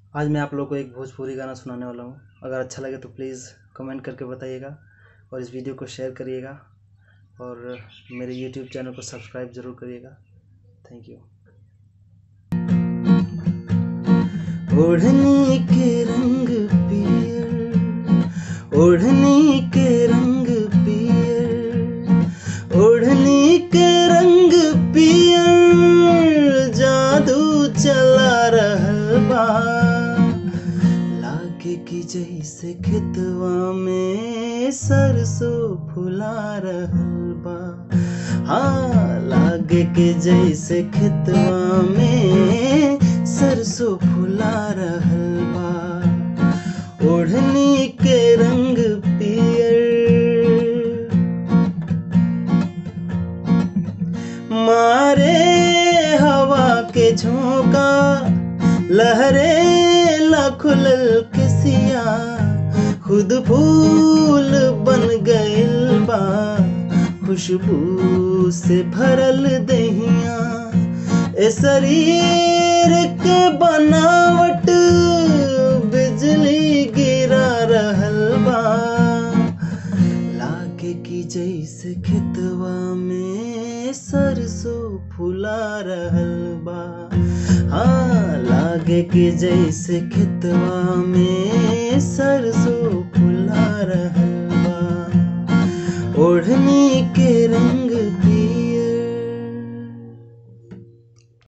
आज मैं आप लोग को एक भोजपुरी गाना सुनाने वाला हूँ अगर अच्छा लगे तो प्लीज़ कमेंट करके बताइएगा और इस वीडियो को शेयर करिएगा और मेरे यूट्यूब चैनल को सब्सक्राइब ज़रूर करिएगा थैंक यू ओढ़नी के रंग पियर ओढ़नी के रंग पियर ओढ़नी के रंग पियर जादू चला रहल बा लागे की जैसे खेतवा में सरसों फुला रहल बा हाँ लागे के जैसे खेतवा में सरसों फुला रहल बा ओढ़नी के रंग पियर मारे हवा के झोंका लहरे लखुलल किसिया खुद फूल बन गइल बा खुशबू से भरल दहिया ए शरीर के बनावट बिजली गिरा रहल बा लागे की जैसे खेतवा में सरसों फुला रहल बा हाँ लागे के जैसे खेतवा में सरसों